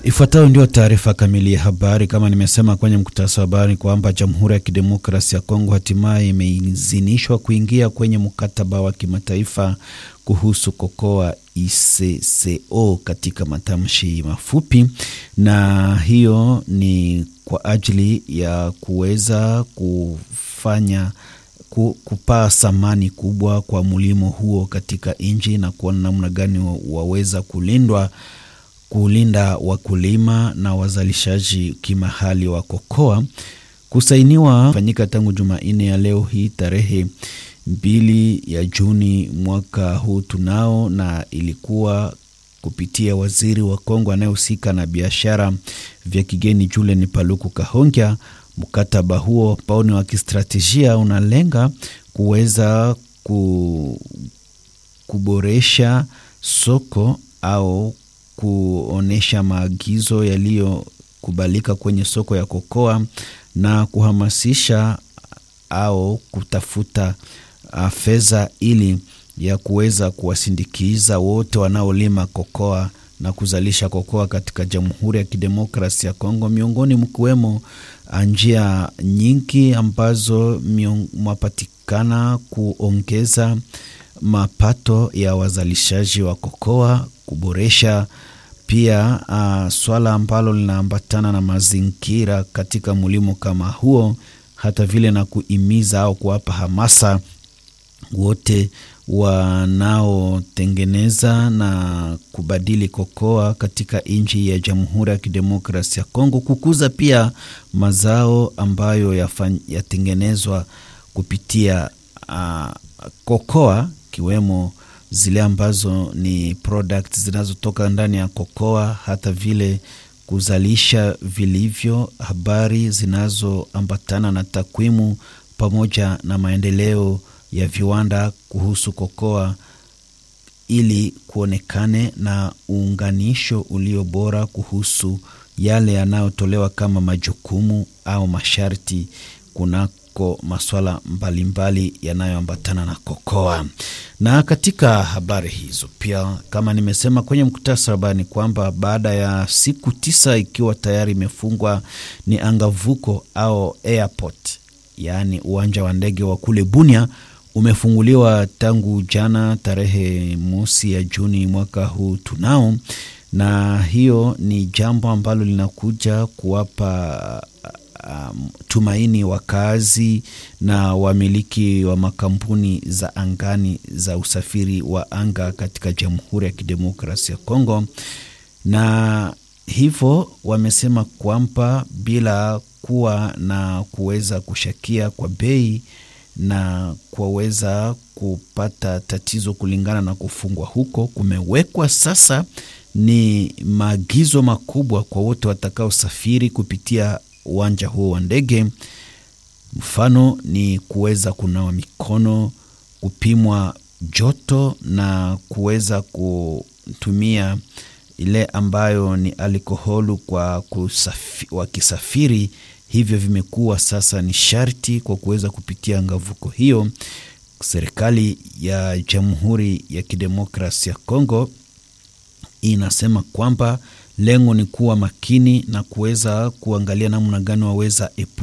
Ifuatayo ndio taarifa kamili ya habari. Kama nimesema kwenye mkutasa wa habari kwamba Jamhuri ya Kidemokrasi ya Kongo hatimaye imeidhinishwa kuingia kwenye mkataba wa kimataifa kuhusu kokoa ICCO katika matamshi mafupi, na hiyo ni kwa ajili ya kuweza kufanya kupaa thamani kubwa kwa mlimo huo katika nchi na kuona namna gani waweza kulindwa kulinda wakulima na wazalishaji kimahali wa kokoa. Kusainiwa fanyika tangu Jumanne ya leo hii tarehe mbili ya Juni mwaka huu tunao, na ilikuwa kupitia waziri wa Kongo anayehusika na biashara vya kigeni Julien Paluku Kahongya. Mkataba huo ambao ni wa kistratejia unalenga kuweza ku, kuboresha soko au kuonyesha maagizo yaliyokubalika kwenye soko ya kokoa na kuhamasisha au kutafuta uh, fedha ili ya kuweza kuwasindikiza wote wanaolima kokoa na kuzalisha kokoa katika Jamhuri ya Kidemokrasi ya Kongo, miongoni mkiwemo njia nyingi ambazo mwapatikana kuongeza mapato ya wazalishaji wa kokoa, kuboresha pia uh, swala ambalo linaambatana na mazingira katika mlimo kama huo, hata vile na kuimiza au kuwapa hamasa wote wanaotengeneza na kubadili kokoa katika nchi ya Jamhuri ya Kidemokrasi ya Kongo, kukuza pia mazao ambayo yatengenezwa kupitia uh, kokoa kiwemo zile ambazo ni products zinazotoka ndani ya kokoa, hata vile kuzalisha vilivyo habari zinazoambatana na takwimu pamoja na maendeleo ya viwanda kuhusu kokoa, ili kuonekane na uunganisho ulio bora kuhusu yale yanayotolewa kama majukumu au masharti kunako masuala mbalimbali yanayoambatana na kokoa. Na katika habari hizo pia, kama nimesema kwenye mkutasa wa habari, ni kwamba baada ya siku tisa ikiwa tayari imefungwa ni angavuko au airport, yaani uwanja wa ndege wa kule Bunia umefunguliwa tangu jana tarehe mosi ya Juni mwaka huu tunao, na hiyo ni jambo ambalo linakuja kuwapa um, tumaini wakazi na wamiliki wa makampuni za angani za usafiri wa anga katika Jamhuri ya Kidemokrasia ya Kongo, na hivyo wamesema kwamba bila kuwa na kuweza kushakia kwa bei na kuweza kupata tatizo kulingana na kufungwa huko, kumewekwa sasa ni maagizo makubwa kwa wote watakaosafiri kupitia uwanja huo wa ndege. Mfano ni kuweza kunawa mikono, kupimwa joto na kuweza kutumia ile ambayo ni alkoholu kwa kusafi, wakisafiri hivyo vimekuwa sasa ni sharti kwa kuweza kupitia ngavuko hiyo. Serikali ya Jamhuri ya Kidemokrasia ya Kongo inasema kwamba lengo ni kuwa makini na kuweza kuangalia namna gani waweza epu